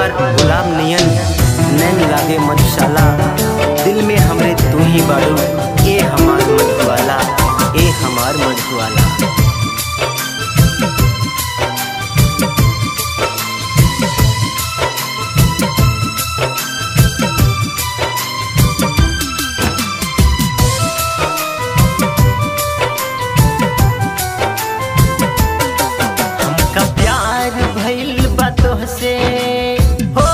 तोहार गुलाब नियन नैन लागे मधुशाला दिल में हमरे तू ही बाड़ू ए हमार मधुवाला ए हमार मधुवाला हमका प्यार भइल बा तोहसे हो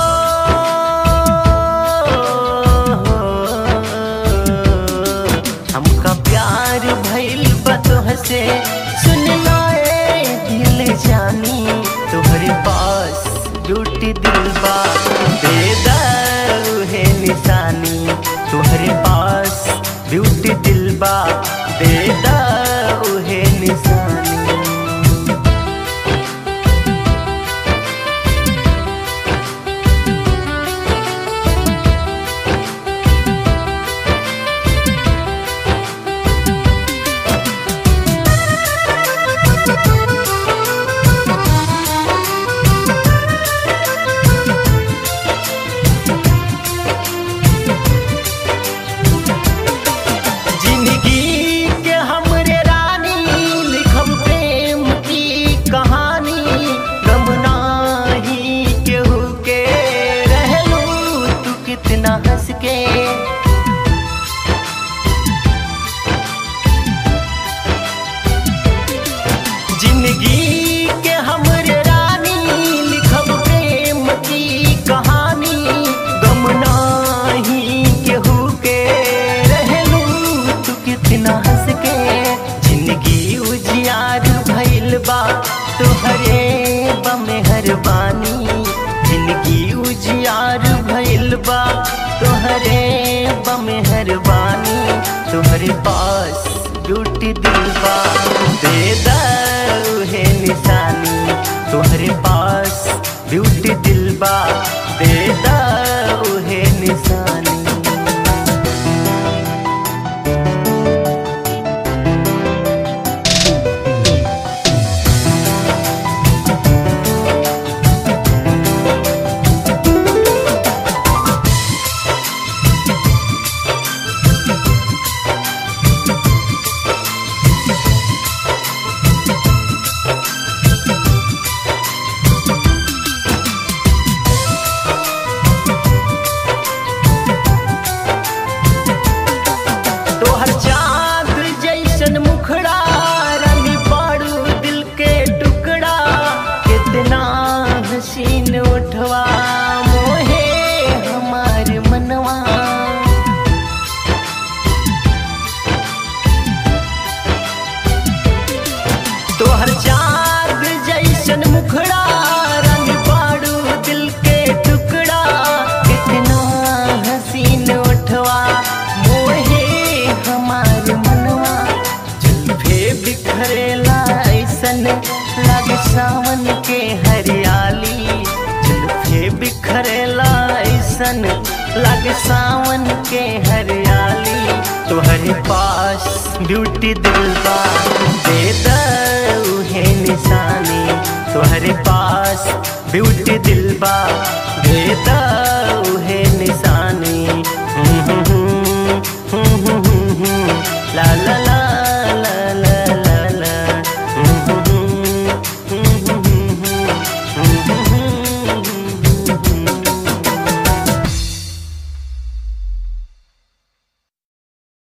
हमका प्यार भइल बा तोहसे सुन लाए दिल जानी तोहरे पास ड्यूटी दिल बा बेदारू है निशानी तोहरे पास ब्यूटी दिल बा बेदारू है निशानी जिंदगी के हमरे रानी लिखम प्रेम की कहानी गम नाही केहू के रहलू तू कितना हंस के जिंदगी के हमरे रानी लिखम प्रेम की कहानी गम नाही केहू के रहलू तू कितना हंस के जिंदगी उजियार भइल बा तोहरे बमेहरबानी जिंदगी उजियार भइल बा तोहरे बमेहरबानी तोहरे पास ड्यूटी दिल बा बेदारू है निशानी तोहरे पास ब्यूटी दिल बा बेदारू है निशानी तोहर चाँद जैसन मुखड़ा रानी पाड़ू दिल के टुकड़ा कितना हसीन उठवा मोहे हमार मनवा तोहर चाँद जैसन मुखड़ा रंग पाड़ू दिल के टुकड़ा कितना हसीन उठवा मोहे हमार मनवा जुल्फे बिखरेला ऐसन लागे सावन के हरियाली जुल्फे बिखरेला ऐसन लागे सावन के हरियाली तोहरे पास ब्यूटी दिल बा बेदारू है निशानी तोहरे पास ब्यूटी